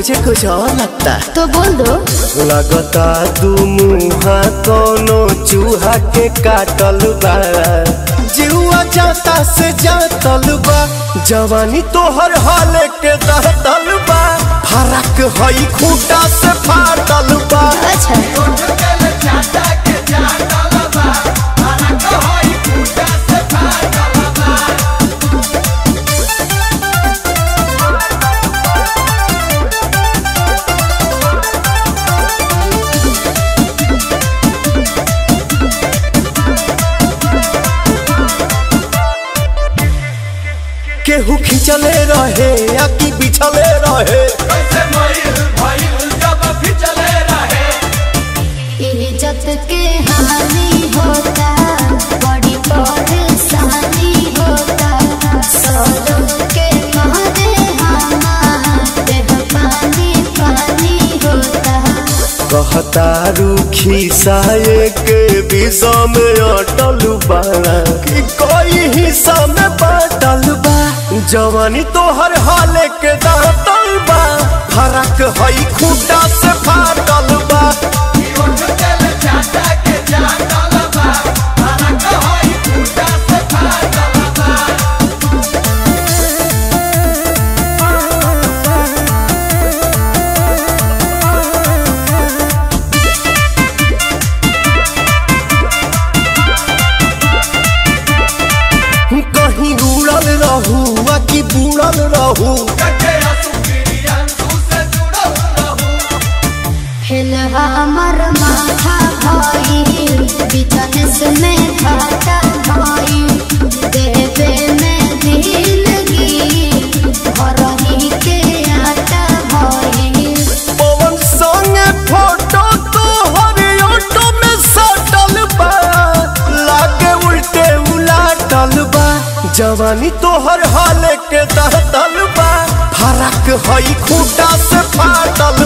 मुझे कुछ और लगता तो बोल दो लगता दू मुहा कोनो चूहा के काटल बा जीवा जाता से जातल बा जवानी तोहर हाल के दहतल बा फरक हई खूटा से फाटल बा अच्छा केहू खिंचले रहे या कि बिछले रहे इज्जत के हानि होता बड़ी परेशानी होता सौलों के मारे हमारे पानी पानी होता कहता रूखी साये के विषा में अटल बा कि कोई हिस्सा में बाटल बा जवानी तोहर हाल के दातल बा फरक हई खूटा से फाटल बा कहीं उड़ल रहू आ कि बुड़ल रहू हिल हमर माथा भाई बिजनेस में घाटा भाई देवे में दिलगी भरही के आटा भाई पवन संगे फोटो तोहर ऑटो में सटल बा लागे उल्टे उलाटल बा जवानी तोहर हाल के दहतल बा फरक हई खूटा से फाटल